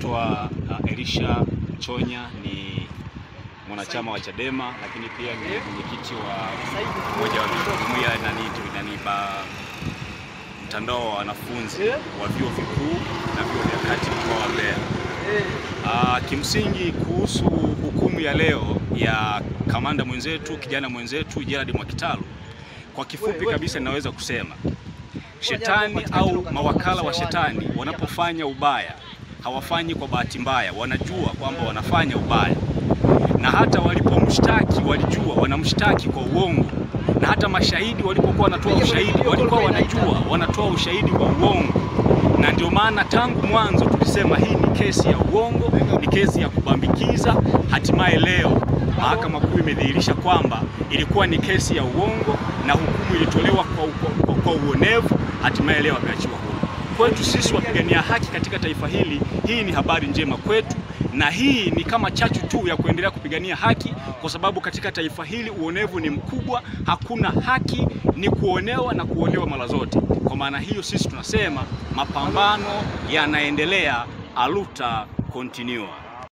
naitwa uh, Elisha Chonya ni mwanachama wa Chadema lakini pia ni mwenyekiti wa mmoja wa jumuiya nani nani ba mtandao wa wanafunzi wa vyuo vikuu na vyuo vya kati mkoa wa Mbeya. Uh, kimsingi kuhusu hukumu ya leo ya kamanda mwenzetu kijana mwenzetu Gerald Mwakitalu, kwa kifupi kabisa ninaweza kusema shetani au mawakala wa shetani wanapofanya ubaya hawafanyi kwa bahati mbaya, wanajua kwamba wanafanya ubaya, na hata walipomshtaki walijua wanamshtaki kwa uongo, na hata mashahidi walipokuwa wanatoa ushahidi walikuwa wanajua wanatoa ushahidi wa uongo, na ndio maana tangu mwanzo tulisema hii ni kesi ya uongo, ni kesi ya kubambikiza. Hatimaye leo mahakama kuu imedhihirisha kwamba ilikuwa ni kesi ya uongo na hukumu ilitolewa kwa, kwa, kwa uonevu. Hatimaye leo ameachiwa huru. Kwetu sisi wapigania haki katika taifa hili, hii ni habari njema kwetu, na hii ni kama chachu tu ya kuendelea kupigania haki, kwa sababu katika taifa hili uonevu ni mkubwa. Hakuna haki, ni kuonewa na kuonewa mara zote. Kwa maana hiyo, sisi tunasema mapambano yanaendelea, aluta continua.